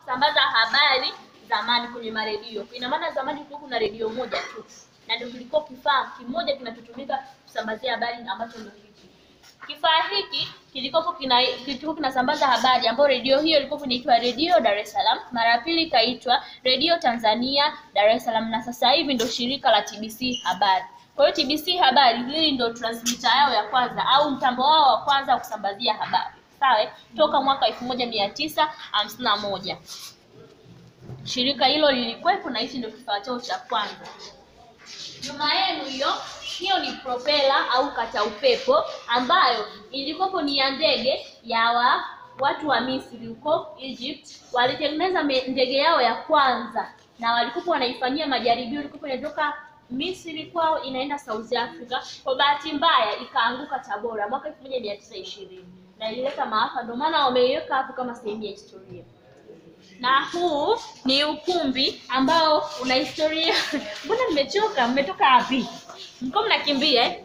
kusambaza habari zamani kwenye maredio. Ina maana zamani kulikuwa kuna redio moja tu, na ndio kilikuwa kifaa kimoja kinachotumika kusambazia habari ambacho ndio hiki. Kifaa hiki kilikuwa kina kilikuwa kinasambaza habari ambayo redio hiyo ilikuwa inaitwa Redio Dar es Salaam. Mara ya pili ikaitwa Redio Tanzania Dar es Salaam, na sasa hivi ndio shirika la TBC Habari. Kwa hiyo TBC Habari hili ndio transmitter yao ya kwanza au mtambo wao wa kwanza wa kusambazia habari. Sawa? Toka mwaka elfu moja mia tisa hamsini na moja shirika hilo lilikuwepo na hichi ndio kifaa chao cha kwanza. Nyuma yenu hiyo hiyo ni propela au kata upepo ambayo ilikopo ni ya ndege ya wa, watu wa Misri huko Egypt. Walitengeneza me- ndege yao ya kwanza na walikuwa wanaifanyia majaribio, ilikuwa inatoka Misri kwao inaenda South Africa. Kwa bahati mbaya ikaanguka Tabora mwaka 1920 na ilileta maafa, ndio maana wameiweka hapo kama sehemu ya historia na huu ni ukumbi ambao una historia. Mbona mmechoka? Mmetoka wapi? Mko mnakimbia eh?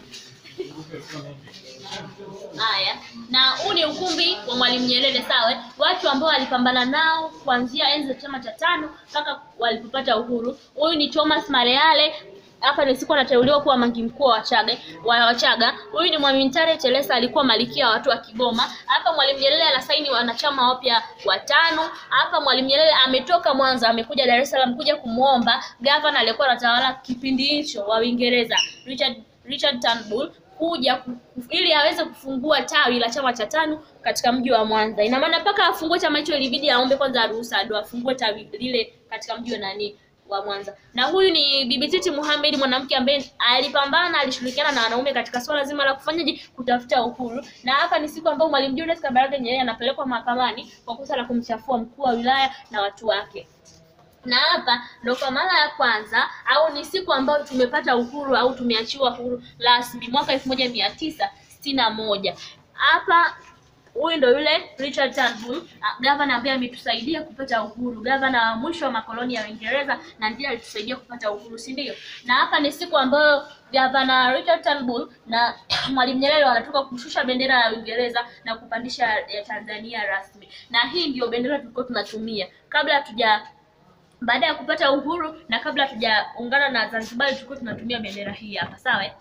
Haya, na huu ni ukumbi wa Mwalimu Nyerere, sawa? Watu ambao walipambana nao kuanzia enzi za chama cha tano mpaka walipopata uhuru. Huyu ni Thomas Mareale hapa ni siku anateuliwa kuwa mangi mkuu wa Wachaga wa Wachaga. Huyu ni Mwalimu Ntare Chelesa alikuwa malikia wa watu wa Kigoma. Hapa Mwalimu Nyerere anasaini wanachama wapya watano. Hapa Mwalimu Nyerere ametoka Mwanza amekuja Dar es Salaam kuja kumwomba gavana aliyekuwa anatawala kipindi hicho wa Uingereza Richard Richard Turnbull kuja ku- ku- ili aweze kufungua tawi la chama cha tano katika mji wa Mwanza. Ina maana mpaka afungue chama hicho ilibidi aombe kwanza ruhusa ndio afungue tawi lile katika mji wa nani wa Mwanza. Na huyu ni Bibi Titi Mohamed, mwanamke ambaye alipambana, alishirikiana na wanaume katika swala zima la kufanyaje, kutafuta uhuru. Na hapa ni siku ambayo Mwalimu Julius Kambarage Nyerere anapelekwa mahakamani kwa kosa la kumchafua mkuu wa wilaya na watu wake na hapa ndo kwa mara ya kwanza au ni siku ambayo tumepata uhuru au tumeachiwa uhuru rasmi mwaka elfu moja mia tisa sitini na moja hapa huyu ndo yule Richard Turnbull, ah, gavana ambaye ametusaidia kupata uhuru, gavana wa mwisho wa makoloni ya Uingereza na ndiye alitusaidia kupata uhuru, si ndio? Na hapa ni siku ambayo gavana Richard Turnbull na Mwalimu Nyerere wanatoka kushusha bendera ya Uingereza na kupandisha ya Tanzania rasmi, na hii ndio bendera tulikuwa tunatumia kabla hatuja baada ya kupata uhuru na kabla hatujaungana na Zanzibar tulikuwa tunatumia bendera hii hapa, sawa? eh?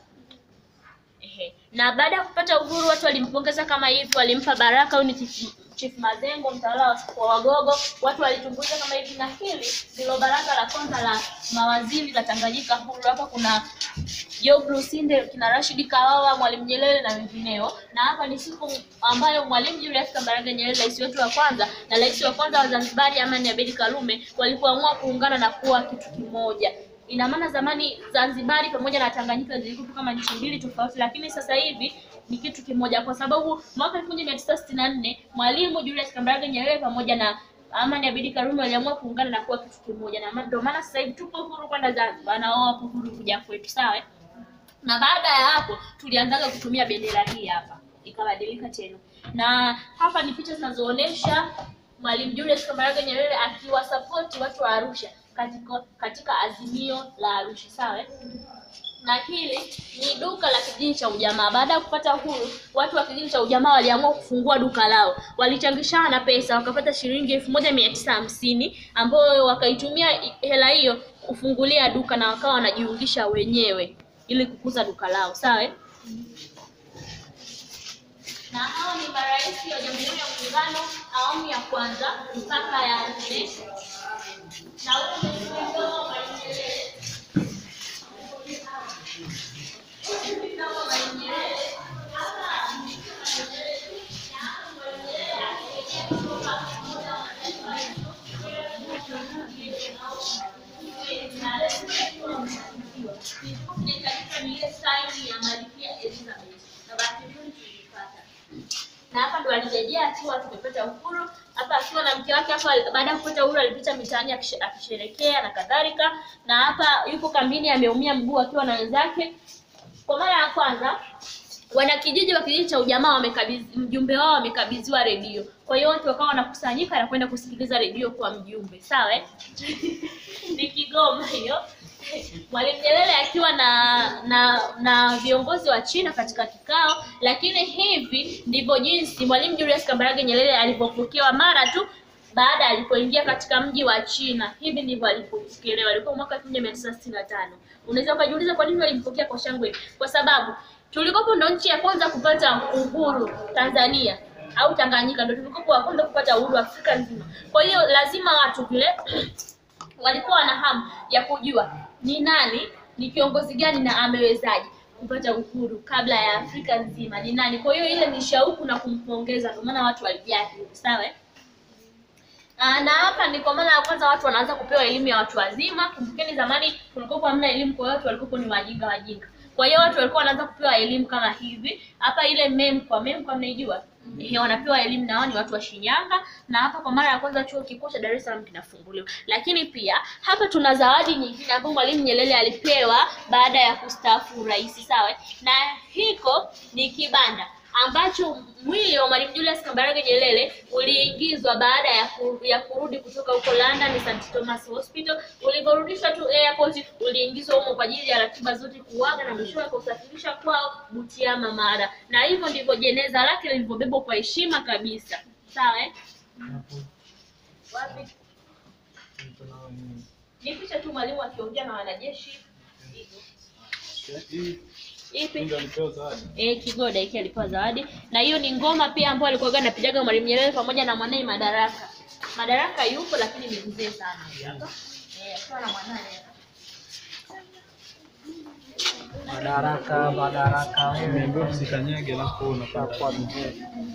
Ehe. Na baada ya kupata uhuru watu walimpongeza kama hivi, walimpa baraka. Huyu ni Chief, Chief Mazengo, mtawala wa wa Wagogo. Watu walitumbuiza kama hivi, na hili ndilo baraza la kwanza la mawaziri la Tanganyika huru. Hapa kuna Job Lusinde, kina Rashid Kawawa, Mwalimu Nyerere na wengineo. Na hapa ni siku ambayo Mwalimu Julius Kambarage Nyerere, rais wetu wa kwanza na rais wa kwanza wa Zanzibar Amani Abeid Karume, walipoamua kuungana na kuwa kitu kimoja. Ina maana zamani Zanzibari pamoja na Tanganyika zilikuwa kama nchi mbili tofauti, lakini sasa hivi ni kitu kimoja, kwa sababu mwaka 1964 Mwalimu Julius Kambarage Nyerere pamoja na Amani Abeid Karume waliamua kuungana na kuwa kitu kimoja, na ma- ndio maana sasa hivi tupo huru kwenda Zanzibar na wao wapo huru kuja kwetu, sawa? eh? Na baada ya hapo tulianzaga kutumia bendera hii hapa, ikabadilika tena, na hapa ni picha zinazoonyesha Mwalimu Julius Kambarage Nyerere akiwasapoti watu wa Arusha katika, katika azimio la Arusha, sawa? eh? na hili ni duka la kijiji cha ujamaa. Baada ya kupata uhuru, watu wa kijiji cha ujamaa waliamua kufungua duka lao, walichangishana pesa, wakapata shilingi elfu moja mia tisa hamsini ambayo wakaitumia i- hela hiyo kufungulia duka na wakawa wanajiungisha wenyewe ili kukuza duka lao, sawa? eh? na hao ni marais wa Jamhuri ya Muungano awamu ya kwanza mpaka ya nne na huyu ni mdogo wa Mwalimu Nyerere. na hapa ndo alirejea akiwa tumepata uhuru hapa akiwa na mke wake hapa baada ya kupata uhuru alipita mitaani akishe- akisherekea na kadhalika na hapa yupo kambini ameumia mguu akiwa na wenzake kwa mara ya kwanza wanakijiji wa kijiji cha ujamaa wamekabidhi mjumbe wao wamekabidhiwa redio kwa hiyo watu wakawa wanakusanyika na kwenda kusikiliza redio kwa mjumbe sawa eh? ni Kigoma hiyo Mwalimu Nyerere akiwa na na na viongozi wa China katika kikao, lakini hivi ndivyo jinsi Mwalimu Julius Kambarage Nyerere alivyopokewa mara tu baada alipoingia katika mji wa China. Hivi ndivyo alipokelewa, ilikuwa mwaka 1965. Unaweza ukajiuliza kwa nini walimpokea kwa shangwe? Kwa sababu tulikopo ndo nchi ya kwanza kupata uhuru Tanzania au Tanganyika ndo tulikopo wa kwanza kupata uhuru Afrika nzima. Kwa hiyo lazima watu vile walikuwa wana hamu ya kujua ni nani, ni kiongozi gani na amewezaje kupata uhuru kabla ya Afrika nzima ni nani. Kwa hiyo ile ni shauku na kumpongeza, ndio maana watu walijaa hivyo, sawa eh? Ah, na hapa ni kwa mara ya kwanza watu wanaanza kupewa elimu ya watu wazima. Kumbukeni zamani kulikuwa hamna elimu, kwa hiyo watu walikuwa ni wajinga wajinga. Kwa hiyo watu walikuwa wanaanza kupewa elimu kama hivi. Hapa ile MEMKWA, MEMKWA mnaijua? Eh, wanapewa elimu na wao ni watu wa Shinyanga, na hapa kwa mara ya kwanza chuo kikuu cha Dar es Salaam kinafunguliwa. Lakini pia hapa tuna zawadi nyingine ambayo Mwalimu Nyerere alipewa baada ya kustaafu urais, sawa? eh? Na hiko ni kibanda ambacho mwili wa Mwalimu Julius Kambarage Nyerere uliingizwa baada ya, ku, ya kurudi kutoka huko London St Thomas Hospital. Ulivyorudishwa tu airport, uliingizwa humo kwa ajili ya ratiba zote kuaga na mwishowe kusafirisha kwao Butiama Mara, na hivyo ndivyo jeneza lake lilivyobebwa kwa heshima kabisa. Sawa eh? Wapi? Ni picha tu mwalimu akiongea na wanajeshi. Ipi? Eh, Kigoda hiki alipewa zawadi. Na hiyo ni ngoma pia ambayo alikuwa anapigaga Mwalimu Nyerere pamoja na mwanae Madaraka. Madaraka yupo lakini ni mzee sana. Hapa. Eh, akiwa na mwanae. Madaraka, madaraka wewe. Niambiwa usikanyage alafu unapata Kwa mzee.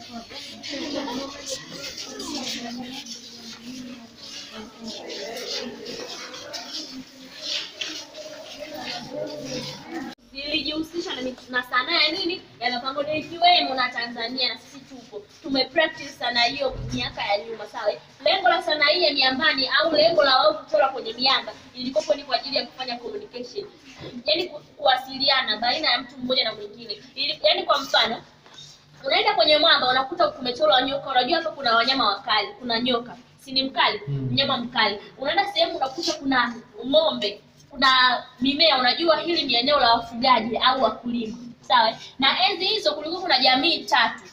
Nilijihusisha na, mit- na sanaa ya nini ya mapango ndio ikiwemo na Tanzania na sisi tupo tume practice sanaa hiyo miaka ya nyuma sawa. Lengo la sanaa hii ya miambani au lengo la wao kuchora kwenye miamba ilikopo ni kwa ajili ya kufanya communication, yaani ku, kuwasiliana baina ya mtu mmoja na mwingine, ili yaani kwa mfano unaenda kwenye mwamba unakuta kumechorwa nyoka, unajua hapa kuna wanyama wakali, kuna nyoka, si ni mkali, mnyama mkali. Unaenda sehemu unakuta kuna ng'ombe, kuna mimea, unajua hili ni eneo la wafugaji au wakulima, sawa. Na enzi hizo kulikuwa kuna jamii tatu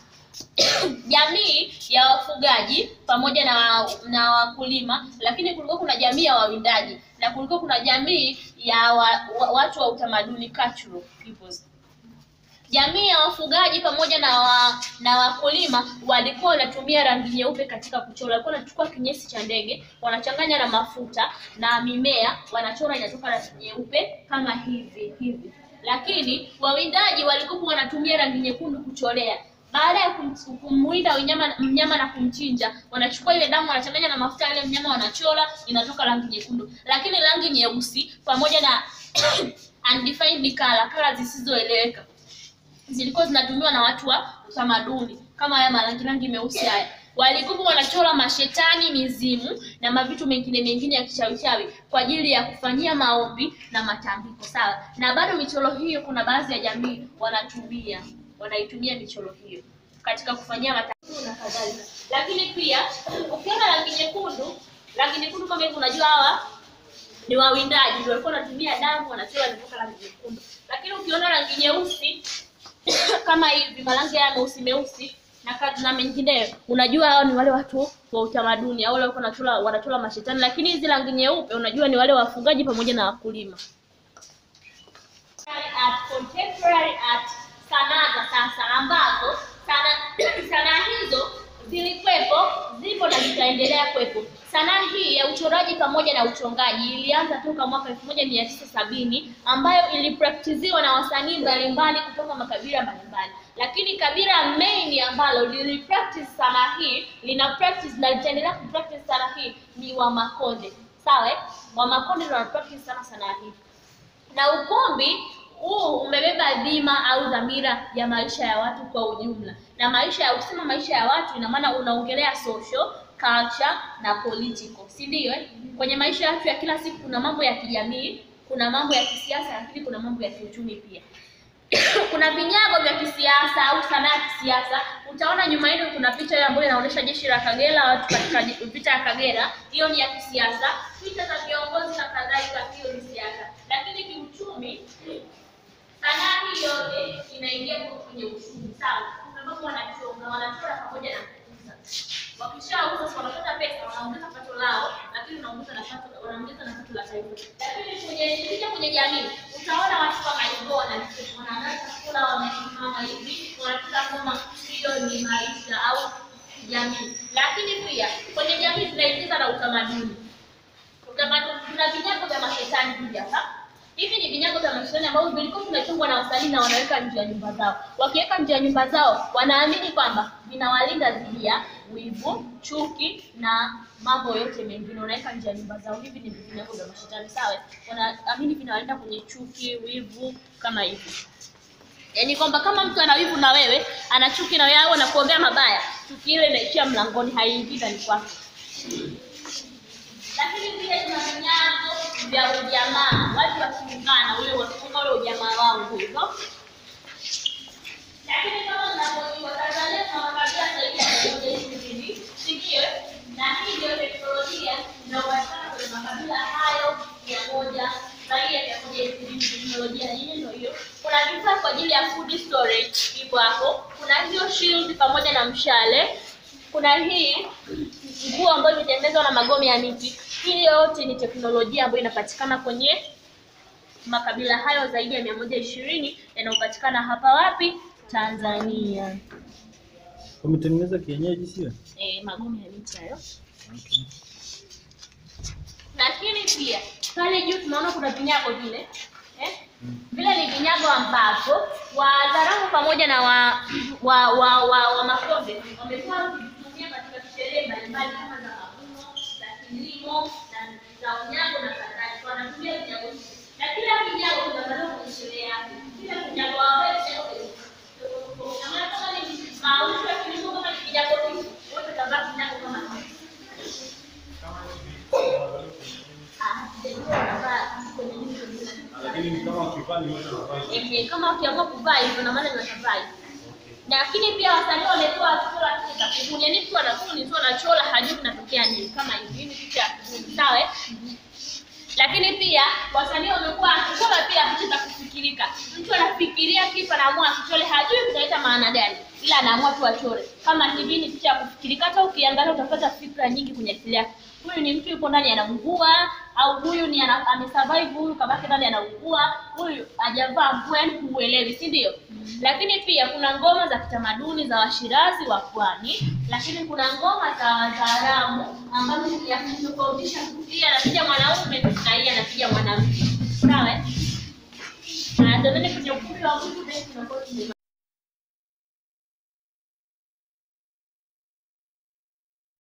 jamii ya wafugaji pamoja na na wakulima, lakini kulikuwa kuna jamii ya wawindaji na kulikuwa kuna jamii ya wa, wa, watu wa utamaduni cultural peoples jamii ya wafugaji pamoja na wa, na wakulima walikuwa wanatumia rangi nyeupe katika kuchora. Walikuwa wanachukua kinyesi cha ndege wanachanganya na mafuta na mimea, wanachora inatoka rangi nyeupe kama hivi hivi. Lakini wawindaji walikuwa wanatumia rangi nyekundu kuchorea. Baada ya kum- kumwinda wanyama mnyama na kumchinja, wanachukua ile damu wanachanganya na mafuta ile mnyama wanachora, inatoka rangi nyekundu. Lakini rangi nyeusi pamoja na undefined color, color zisizoeleweka zilikuwa zinatumiwa na watu wa utamaduni kama haya marangi rangi meusi haya walikuwa wanachora mashetani, mizimu na mavitu mengine mengine ya kichawichawi kwa ajili ya kufanyia maombi na matambiko, sawa. Na bado michoro hiyo, kuna baadhi ya jamii wanatumia wanaitumia michoro hiyo katika kufanyia matambiko na kadhalika. Lakini pia ukiona rangi nyekundu, rangi nyekundu kama hivi, unajua hawa ni wawindaji, ndio walikuwa wanatumia damu, wanachora inatoka rangi nyekundu. Lakini ukiona rangi nyeusi kama hivi marangi haya meusi meusi na kadri na mengineyo, unajua hao ni wale watu wa utamaduni au wale walikuwa wanachora wanachora mashetani. Lakini hizi rangi nyeupe, unajua ni wale wafugaji pamoja na wakulima. Art, contemporary art, sanaa za sasa ambazo sana- sanaa hizo zilikuwepo, zipo na zitaendelea kuwepo. Sanaa hii ya uchoraji pamoja na uchongaji ilianza toka mwaka 1970 ambayo ilipraktiziwa na wasanii mbalimbali kutoka makabila mbalimbali, lakini kabila main ambalo lilipractice sanaa hii lina practice na litaendelea kupractice sanaa hii ni Wamakonde. Sawa, eh? Wamakonde ndio wana practice sana sanaa hii na ukumbi huu umebeba dhima au dhamira ya maisha ya watu kwa ujumla. Na maisha ya ukisema maisha ya watu, ina maana unaongelea social, culture na political, si ndio? Eh, kwenye maisha ya watu ya kila siku kuna mambo ya kijamii, kuna mambo ya kisiasa, lakini kuna mambo ya kiuchumi pia. kuna vinyago vya kisiasa au sanaa ya kisiasa. Utaona nyuma yenu kuna picha ile ambayo inaonyesha jeshi la Kagera, watu katika je- vita ya Kagera, hiyo ni ya kisiasa. Picha za viongozi na kadhalika, hiyo ni siasa. Lakini kiuchumi, sanaa hii yote inaingia kwenye uchumi, sawa? Kwa sababu wanachonga, wanachora pamoja na kuuza. Wakishauza si wanapata pesa, wanaongeza pato lao, lakini unaongeza na pato, wanaongeza na pato la taifa. Lakini kwenye ukija kwenye jamii utaona watu kama hivyo wana- wanaandaa chakula, wamesimama hivi, wanapita kama hiyo ni maisha au jamii. Lakini pia kwenye jamii tunaingiza na utamaduni utamaduni kuna vinyago vya mashetani hivi hapa. Hivi ni vinyago vya mashetani ambavyo vilikuwa vinachongwa na wasanii na wanaweka nje ya nyumba zao. Wakiweka nje ya nyumba zao, wanaamini kwamba vinawalinda dhidi ya wivu, chuki na mambo yote mengine. Wanaweka nje ya nyumba zao. Hivi ni vinyago vya mashetani, sawa? Wanaamini vinawalinda kwenye chuki, wivu kama hivi. Yaani kwamba kama mtu ana wivu na wewe, ana chuki na wewe au anakuombea mabaya, chuki ile inaishia mlangoni, haiingii ndani kwako lakini pia tuna vinyago vya ujamaa, watu wakiungana ule wakiunga ule ujamaa wao hivyo. Lakini kama tunavyojua Tanzania tuna makabila zaidi ya mia moja ishirini, si ndio? Na hii ndio teknolojia inayopatikana kwenye makabila hayo mia moja zaidi ya mia moja ishirini. Teknolojia yenyewe ndio hiyo. Kuna vifaa kwa ajili ya food storage ipo hapo. Kuna hiyo shield pamoja na mshale. Kuna hii nguo ambayo imetengenezwa na magome ya miti. Hii yote ni teknolojia ambayo inapatikana kwenye makabila hayo zaidi ya mia moja ishirini yanayopatikana hapa wapi? Tanzania. Wametengeneza kienyeji sio? E, magome ya miti hayo. Lakini pia pale juu tunaona kuna vinyago vile eh? Vile ni vinyago ambapo Wazaramo pamoja na wa wa wa, wa, wa Makonde wamekuwa wakivitumia katika sherehe mbalimbali kama za mavuno, za kilimo na za unyago na kadhalika. Wanatumia vinyago hivi. Na kila kinyago kinavaliwa kwenye sherehe yake. Kila kinyago ambayo kinyago na maana kama ni mauzo ya kilimo kama ni kinyago hivi, wote watavaa kinyago kama hivi. Ah, ndio watavaa kwenye hizo Lakini ni kama wakifanya yote Ehe, kama ukiamua kuvaa hivyo na maana unatavaa hivyo. Lakini pia wasanii wamekuwa wakichora picha za kubuni. Yaani mtu anakuni tu anachora hajui kinatokea nini kama hivi. Hii ni picha ya kubuni, sawa? eh? Lakini pia wasanii wamekuwa wakichora pia picha za kufikirika. Mtu anafikiria kitu anaamua akichore hajui kitaleta maana gani. Ila anaamua tu achore. Kama hivi ni picha ya kufikirika hata ukiangalia utapata fikra nyingi kwenye akili yako. Huyu ni mtu yupo ndani anaungua au huyu ni ana, amesurvive huyu kabaki ndani anaungua, huyu hajavaa nguo yani huelewi, si ndio? Lakini pia kuna ngoma za kitamaduni za Washirazi wa Pwani, lakini kuna ngoma za Wazaramo ambazo ni ya kutofautisha hii anapiga mwanaume na hii anapiga mwanamke. Sawa? eh? Na ndio kwenye ukumbi wa mtu tunakuwa